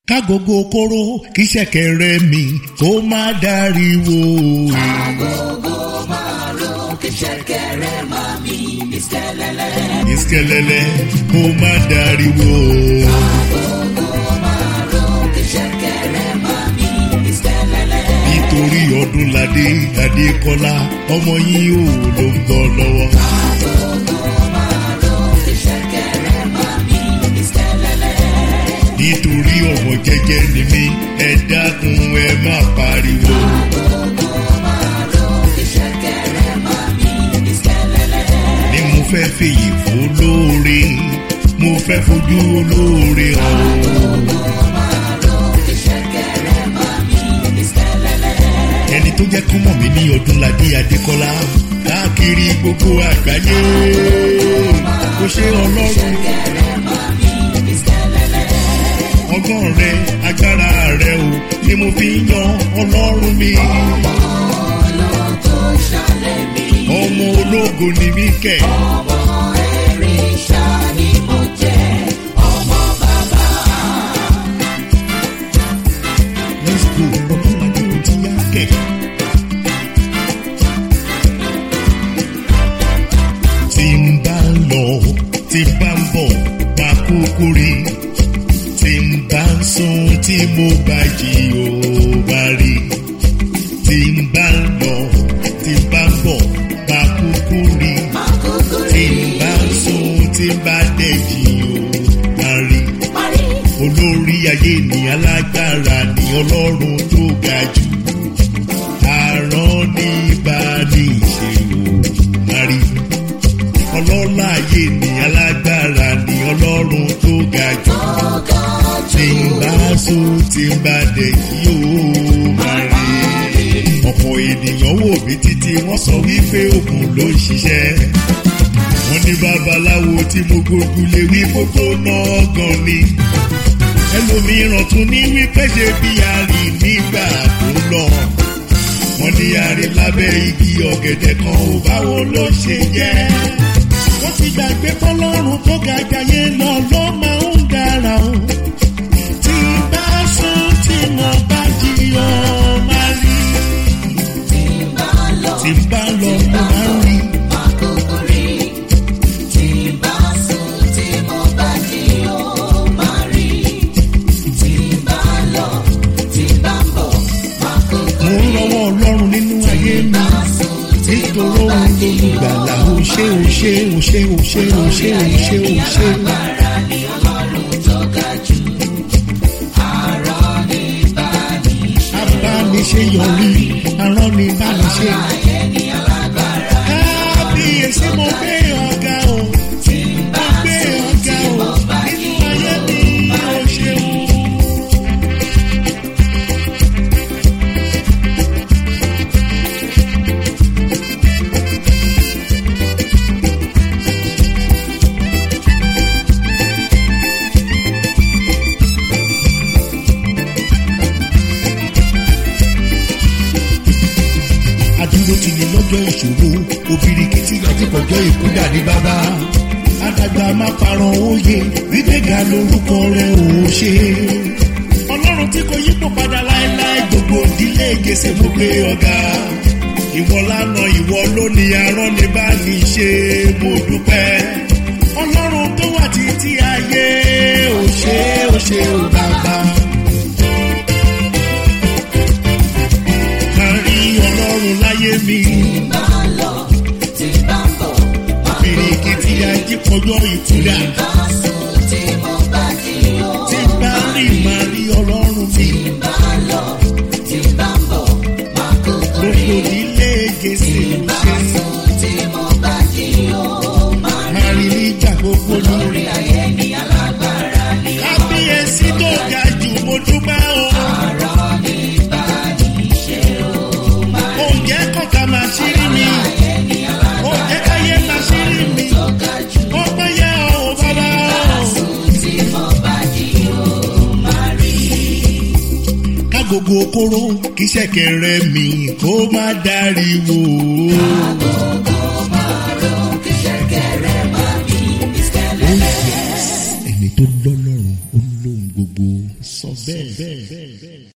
kágogo kóró kí ṣẹ̀kẹ̀rẹ̀ mi kó má dariwo. agogo márùn kí ṣẹ̀kẹ̀rẹ̀ máa mi ní sẹ́lẹ̀lẹ̀. ìṣẹ̀lẹ̀lẹ̀ kó má dariwo. agogo márùn kí ṣẹ̀kẹ̀rẹ̀ máa mi ní sẹ́lẹ̀lẹ̀. nítorí ọdúnladé adékọlá ọmọ yín ò ló ń bọ̀ lọ́wọ́. agogo márùn kí ṣẹ̀kẹ̀rẹ̀ máa mi ní sẹ́lẹ̀lẹ̀. nítorí ọmọ jẹ́jẹ́ ni mí ẹ dákun ẹ má pariwo. agogo márùn kí ṣẹ̀kẹ̀rẹ̀ máa mi ní sẹ́lẹ̀lẹ̀. ni mo fẹ́ fèyí fún olóore mo fẹ́ fojú olóore hàn. agogo márùn kí ṣẹ̀kẹ̀rẹ̀ máa mi ní sẹ́lẹ̀lẹ̀. ẹni tó jẹ́ kọ́mọ̀ mi ní ọdúnladé adékọlá káàkiri gbogbo àgbáyé kò ṣe ọlọ́run ṣẹ̀kẹ̀rẹ̀ máa mi ní sẹ́lẹ̀lẹ̀. ọgbọ́n rẹ agbára rẹ o ni mo fi ń yan ọlọ́run mi ológo ṣàlẹ̀ mi. ọmọ ológo ni mí kẹ̀. ọmọ ẹ̀rìṣà ni mo jẹ́ ọmọ bàbá. let's go ọdúnladé ò ti yá kẹ̀. tí n bá ń lọ tí n bá ń bọ̀ máa kúkú rí tí n bá ń sùn tí mo bá jí ò bá rí tí n bá ń lọ tí n bá ń bọ̀ máa kúkú rí Àkókò tí rí n bá ń sùn tí n bá dẹ̀ jí ò bá rí parí. olórí ayé ni alágbára ni ọlọ́run tó ga jù àrán ní ìbáni ìṣèlú mari ọlọ́lá ayé ni alágbára ni ọlọ́run tó ga jù Ọ̀gá tí jù ń bá sùn tí ń bá dẹ̀ kí ó mari ọ̀pọ̀ ènìyàn wò mí títí wọ́n sọ wípé òkun ló ń ṣiṣẹ́ wọ́n ní babaláwo tí mo gbógun lé wí gbogbo náà gan ni ẹlòmíràn tún ní wípé ṣe bí àrí nígbà tó lọ wọ́n ní àrí lábẹ́ igi ọ̀gẹ̀dẹ̀ kan ò báwo ló ṣe jẹ́ wọ́n ti gbàgbé fọlọ́run tó ga jayé lọ ló máa ń dára o tí bá sùn tí mo bá jí ọ máa rí tí bá lọ tí bá lọ mo máa ń rí. àkókò rí. Tí bá sùn tí mo bá jí ó máa rí. Tí bá lọ tí bá ń bọ̀ àkókò mo ń rí. lọ́wọ́ ọlọ́run nínú ayé mi Bá sùn tí mo nítorí bá òun jí lolùgbàlà ó ṣe ó ṣe ó ṣe ó ṣe ó ṣe ó ṣe ó ṣe. alágbára ni ọlọ́run tó ga jù. Àrọ̀ ní báni ṣe. abániṣe yọrí arán ni bániṣe. Ayé ni alágbára. kábíyèsí mo gbé ọ̀gá o mo gbé ọ̀gá o nínú ayé mi ó ṣeun. adúró ti ní lọ́jọ́ ìṣòro obìrìkìtì àti pọ̀jọ́ ìkúdà ní bàbá. Adàgbà máa parọ́ òye gbígbéga lórúkọ rẹ̀ ò ṣe. Ọlọ́run tí kò yípo padà láéláé gbogbo ìdílé gèsè mú pé ọ̀gá. Ìwọ lánàá ìwọ lónìí arán ní bá ní ṣe mo dúpẹ́. Ọlọ́run tó wà títí ayé ò ṣe ò ṣe ò bàbá. Kárí ọlọ́run láyé mi. Bá lọ tí bá ń bọ̀ Bìrìkìtì ajípọ̀jọ́ ìtura. bá sùn tí mo bá jí ó. Tí bá rí màá rí ọlọ́run mi. Bá lọ tí bá ń bọ̀ àkókò rí. Gbogbo ilé gèsè Bá ṣe. sùn tí mo bá jí ó. Máa Màá rí nígbà gbogbo lórí. lórí ayé ni alágbára ni Kábíyèsí tó ga jù mo dúpẹ́ o. àrọ̀ ní báni ṣe ó. Máa Oúnjẹ kọ̀ọ̀kan máa ṣírí mi. ayé ni alágbára Oúnjẹ káyé máa ṣírí mi. tó ga jù. Ó pẹ́ yẹ ọ̀ bàbá o. Sùn tí mo bá jí ó. Máa rí Kágogo kóró kí ṣẹ̀kẹ̀rẹ̀ mi kó má dáríwo. agogo márùn-ún kí ṣẹ̀kẹ̀rẹ̀ máa mi ní Oh sẹ́lẹ̀. yes. Ẹni tó lọ́lọ́run ó lóhun gbogbo sọ sọ bẹ́ẹ̀.